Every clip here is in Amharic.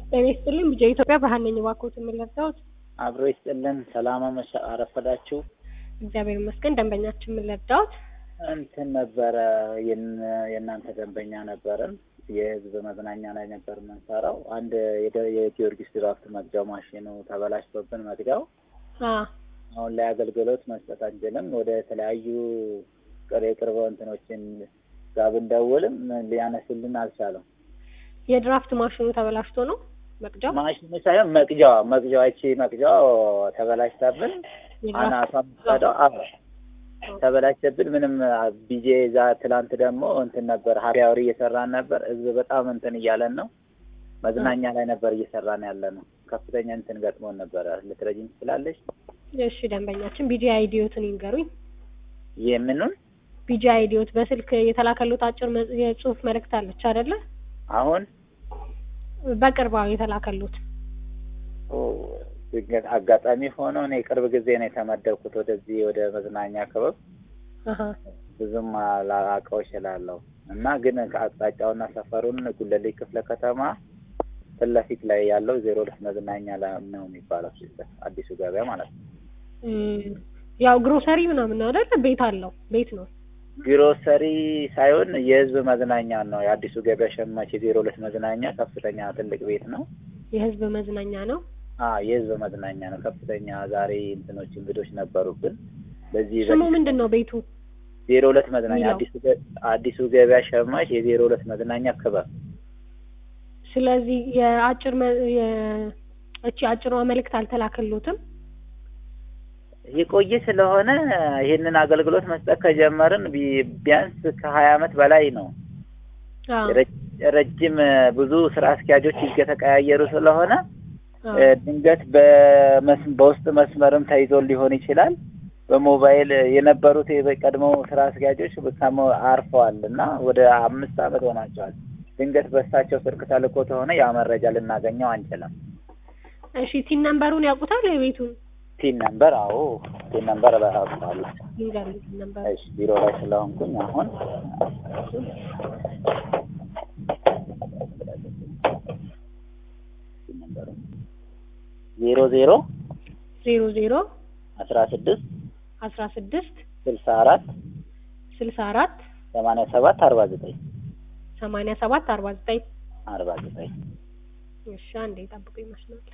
ጤና ይስጥልኝ ልጄ ኢትዮጵያ ብርሃን ነኝ እባክዎት የምንረዳዎት? አብሮ ይስጥልን። ሰላም አመሻ አረፈዳችሁ። እግዚአብሔር ይመስገን ደንበኛችን የምንረዳዎት? እንትን ነበረ የን- የእናንተ ደንበኛ ነበርን። የህዝብ መዝናኛ ላይ ነበር የምንሰራው። አንድ የደ- የጊዮርጊስ ድራፍት መግጃው ማሽኑ ተበላሽቶብን መግጃው አ አሁን ላይ አገልግሎት መስጠት አንችልም። ወደ ተለያዩ ቅር የቅርብ እንትኖችን ጋር ብንደውልም ሊያነሱልን አልቻለም። የድራፍት ማሽኑ ተበላሽቶ ነው መቅጃው? ማሽኑ ሳይሆን መቅጃዋ መቅጃዋ ይቺ መቅጃዋ ተበላሽታብን የድራፍት አናቷ ምጣዷ አዎ ተበላሽተብን። ምንም ቢጄ ዛ ትላንት ደግሞ እንትን ነበር ሀፒ አወር እየሰራን ነበር። ህዝብ በጣም እንትን እያለን ነው። መዝናኛ ላይ ነበር እየሰራን ያለ ነው። ከፍተኛ እንትን ገጥሞን ነበረ። ልትረጂኝ ትችላለች? እሺ ደንበኛችን ቢጂ አይዲዮትን ይንገሩኝ። የምኑን ቢጂ አይዲዮት በስልክ የተላከሉት አጭር መ- የጽሁፍ መልእክት አለች አይደለ? አሁን በቅርባው የተላከሉት ኦ፣ ድንገት አጋጣሚ ሆኖ እኔ ቅርብ ጊዜ ነው የተመደብኩት ወደዚህ ወደ መዝናኛ ክበብ አሀ ብዙም ላውቀው እችላለሁ እና ግን ከአቅጣጫውና ሰፈሩን ጉለሌ ክፍለ ከተማ ፊት ለፊት ላይ ያለው ዜሮ ሁለት መዝናኛ ላይ ነው የሚባለው አዲሱ ገበያ ማለት ነው። እም፣ ያው ግሮሰሪ ምናምን ነው አይደለ? ቤት አለው ቤት ነው። ግሮሰሪ ሳይሆን የህዝብ መዝናኛ ነው። የአዲሱ ገበያ ሸማች የዜሮ ሁለት መዝናኛ ከፍተኛ ትልቅ ቤት ነው። የህዝብ መዝናኛ ነው። አ የህዝብ መዝናኛ ነው። ከፍተኛ ዛሬ እንትኖች እንግዶች ነበሩብን። በዚህ ስሙ ምንድን ነው ቤቱ? ዜሮ ሁለት መዝናኛ የሚለው? አዲሱ ገ- አዲሱ ገበያ ሸማች የዜሮ ሁለት መዝናኛ ክበብ ስለዚህ የአጭር መ- የ- እቺ አጭሯ መልእክት አልተላከሉትም። የቆየ ስለሆነ ይህንን አገልግሎት መስጠት ከጀመርን ቢ- ቢያንስ ከሀያ አመት በላይ ነው። አዎ ረጅ- ረጅም ብዙ ስራ አስኪያጆች እየተቀያየሩ ስለሆነ አዎ። እ፣ ድንገት በመስ- በውስጥ መስመርም ተይዞ ሊሆን ይችላል። በሞባይል የነበሩት የቀድሞ ስራ አስኪያጆች ከሞ አርፈዋል እና ወደ አምስት አመት ሆናቸዋል። ድንገት በእሳቸው ስልክ ተልኮ ከሆነ ያ መረጃ ልናገኘው አንችልም። እሺ ቲን ነምበሩን ያውቁታል? የቤቱን ቲን ነምበር አዎ፣ ቲን ነምበር በራሳለሁ። ይንገሩኝ። ቲን ነምበር እሺ ቢሮ ላይ ስለሆንኩኝ አሁን ቲን ነምበሩ ዜሮ ዜሮ ዜሮ ዜሮ አስራ ስድስት አስራ ስድስት ስልሳ አራት ስልሳ አራት ሰማንያ ሰባት አርባ ዘጠኝ ሰማንያ ሰባት አርባ ዘጠኝ አርባ ዘጠኝ እሺ አንዴ ጠብቁ ይመስላል።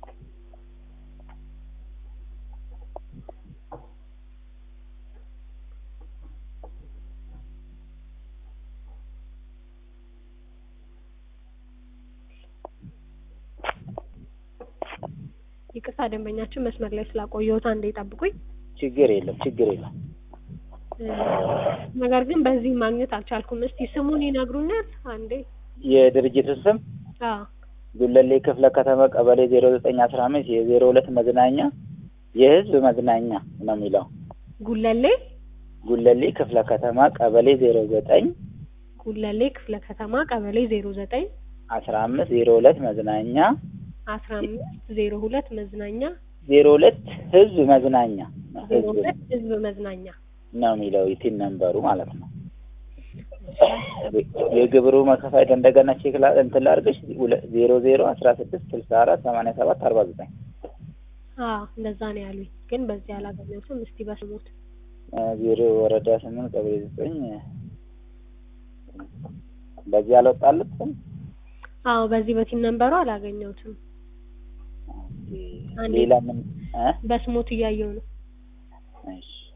ይቅርታ ደንበኛችን መስመር ላይ ስላቆየሁት አንዴ ጠብቁኝ። ችግር የለም ችግር የለም። እ፣ ነገር ግን በዚህ ማግኘት አልቻልኩም። እስቲ ስሙን ይነግሩኛል? አንዴ የድርጅቱ ስም አዎ ጉለሌ ክፍለ ከተማ ቀበሌ ዜሮ ዘጠኝ አስራ አምስት የዜሮ ሁለት መዝናኛ የህዝብ መዝናኛ ነው የሚለው ጉለሌ ጉለሌ ክፍለ ከተማ ቀበሌ ዜሮ ዘጠኝ ጉለሌ ክፍለ ከተማ ቀበሌ ዜሮ ዘጠኝ አስራ አምስት ዜሮ ሁለት መዝናኛ አስራ አምስት ዜሮ ሁለት መዝናኛ ዜሮ ሁለት ህዝብ መዝናኛ ነው ዜሮ ህዝብ ሁለት ህዝብ መዝናኛ ነው የሚለው የቲን ነምበሩ ማለት ነው። የግብሩ መከፋይ እንደገና ቼክ ላ እንትን ላድርግሽ ሁለ- ዜሮ ዜሮ አስራ ስድስት ስልሳ አራት ሰማንያ ሰባት አርባ ዘጠኝ አዎ እንደዛ ነው ያሉኝ፣ ግን በዚህ አላገኘሁትም። እስቲ በስሙት ዜሮ ወረዳ ስምንት ቀበሌ ዘጠኝ በዚህ አልወጣለትም። አዎ በዚህ በቲን ነንበሩ አላገኘሁትም። አንዴ ሌላ ምን እ? በስሙት እያየው ነው። እሺ